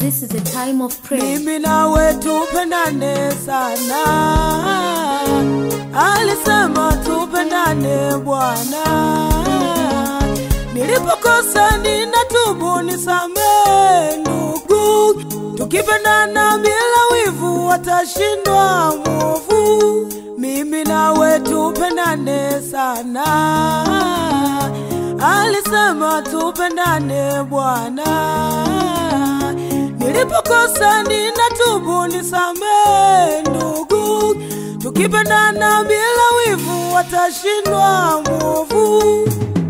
This is a time of prayer. mimi nawe tupendane sana, alisema tupendane Bwana. Nilipokosa ninatubu, nisamee ndugu, tukipendana bila wivu watashindwa mwovu. Mimi nawe tupendane sana, alisema tupendane Bwana nilipokosa ninatubu, nisamee ndugu, tukipendana bila wivu watashindwa mwovu.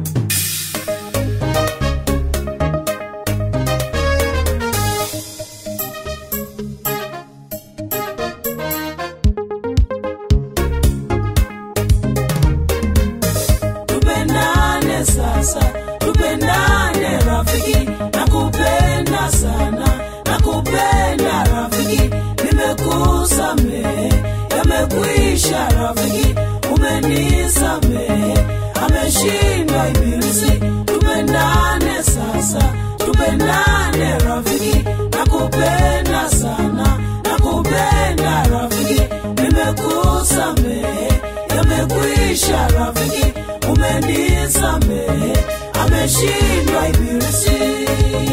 Tupendane sasa, tupendane rafiki, nakupenda sana, nakupenda rafiki, nimekusamehe, yamekwisha rafiki, umenisamehe, ameshindwa ibilisi. Tupendane sasa, tupendane rafiki, nakupenda sana, nakupenda rafiki, nimekusamehe, yamekwisha rafiki, umenisamehe, ameshindwa ibilisi.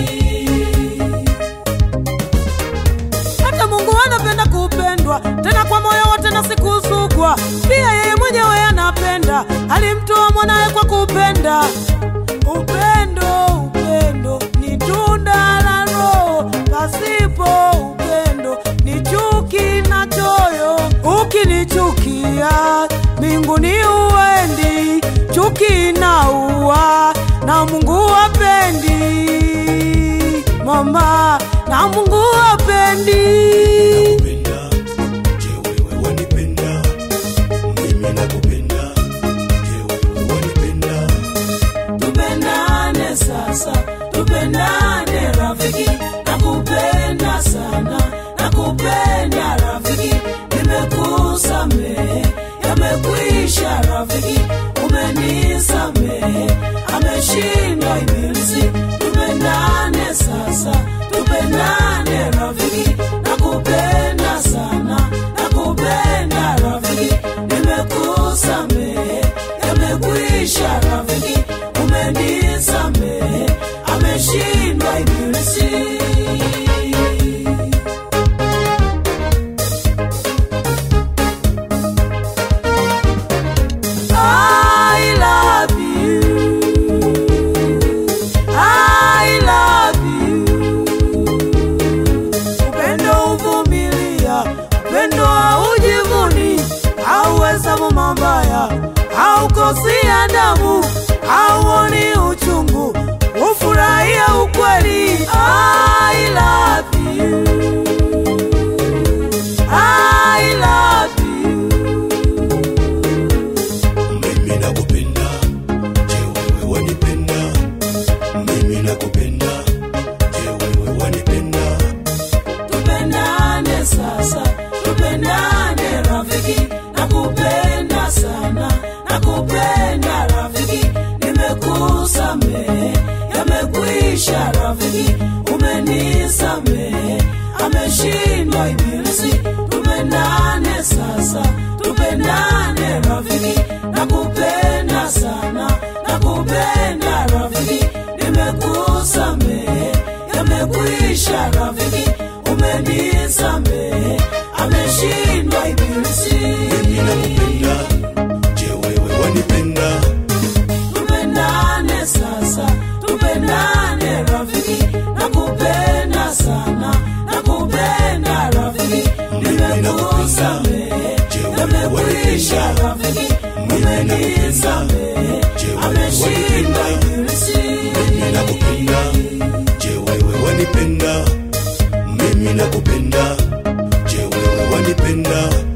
hata Mungu anapenda kupendwa tena kwa moyo wote na sikusukwa. Pia yeye mwenyewe anapenda, alimtoa mwanawe kwa kupenda. Upendo, upendo ni tunda la Roho, pasipo upendo ni chuki na choyo. Ukinichukia mbinguni uendi, chuki na ua na Mungu hapendi mama na Mungu hapendi. Penda, je wewe wanipenda? Mimi nakupenda, je wewe wanipenda? Tupendane sasa, tupendane rafiki, nakupenda sana, nakupenda rafiki, nimekusamehe, yamekwisha rafiki, umenisamehe, ameshindwa ibilisi. Tupendane sasa, tupendane rafiki, nakupenda sana, nakupenda rafiki, nimekusamehe, yamekwisha rafiki, umenisamehe, ameshindwa ibilisi. I love you. I love you. Upendo uvumilia, upendo haujivuni, hauhesabu mabaya, haukosi adabu, hauoni uchungu, hufurahia ukweli. I love you. I love you. Mimi nakupenda, je wewe wanipenda? Mimi nakupenda, je wewe wanipenda? tupendane sasa, tupendane rafiki, nakupenda sana, nakupenda rafiki, nimekusamehe, yamekwisha rafiki, umenisamehe, ameshindwa ibilisi. Tupendane sasa, tupendane rafiki, nakupenda sana, nakupenda rafiki, nimekusamehe, yamekwisha rafiki, umenisamehe, ameshindwa ibilisi. Mimi nakupenda, je wewe wanipenda? Tupendane sasa, tupendane rafiki, nakupenda sana, nakupenda rafiki, nimekusamehe, yamekwisha rafiki, umenisamehe, ameshindwa ibilisi. Mimi nakupenda, je wewe wanipenda? Mimi nakupenda, je wewe wanipenda?